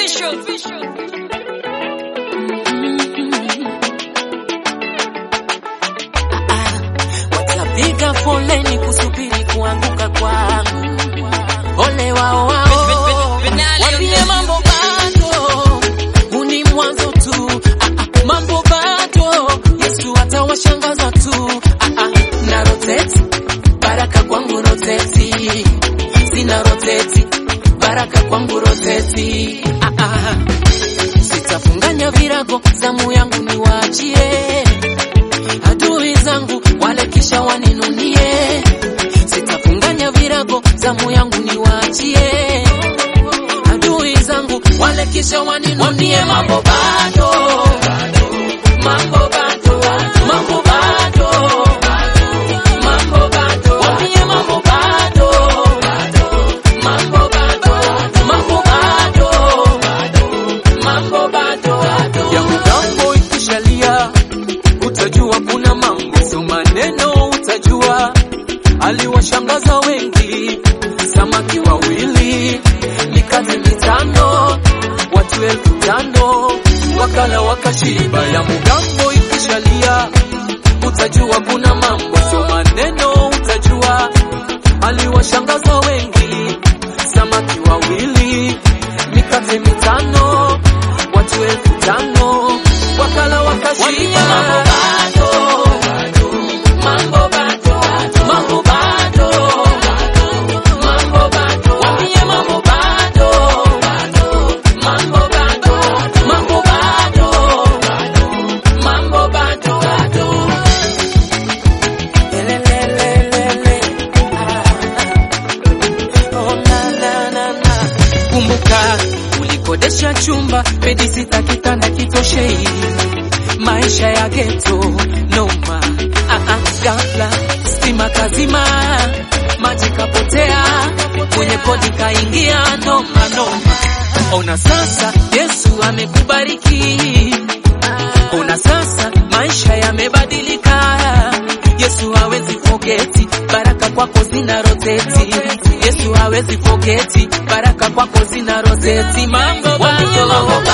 Watapiga foleni kusubiri kuanguka kwangu. Ole wao wao, wambie mambo bado, huu ni mwanzo tu. Ah, ah, mambo bado, Yesu atawashangaza tu. Ah, ah, na roteti baraka kwangu roteti, sina roteti baraka kwangu roteti. Ah, ah, sitafunganya virago, zamu yangu niwaachie adui zangu wale kisha waninunie, sitafunganya virago, zamu yangu niwaachie adui zangu wale kisha waninunie. Mambo bado, mambo bado, mambo bado, mambo bado, wambie mambo bado, mambo bado, mambo bado, mambo bado, ya mgambo ikishalia utajua kuna mambo, sio maneno utajua. Aliwashangaza wengi, samaki wawili, mikate mitano, watu elfu tano wakala wakashiba. Ya mgambo ikishalia, utajua kuna mambo, sio maneno utajua. Aliwashangaza wengi, samaki wawili, mikate mitano, watu elfu tano wakala wakashiba. Mambo bado, mambo bado, mambo bado, mambo bado, wambie mambo bado, mambo bado, mambo bado, mambo bado, bado. Lelelelelele, ah, oh, na, na, na, na. Kumbuka ulikodesha chumba bedi sita kitanda kitoshei, maisha ya geto noma. Ah, ah, ghafla stima kazima, maji kapotea, kwenye kodi kaingia noma noma. Ona sasa Yesu amekubariki, ona sasa maisha yamebadilika. Yesu hawezi fogeti, baraka kwako zina roteti. Yesu hawezi fogeti, baraka kwako zina roteti. Mambo bado, mambo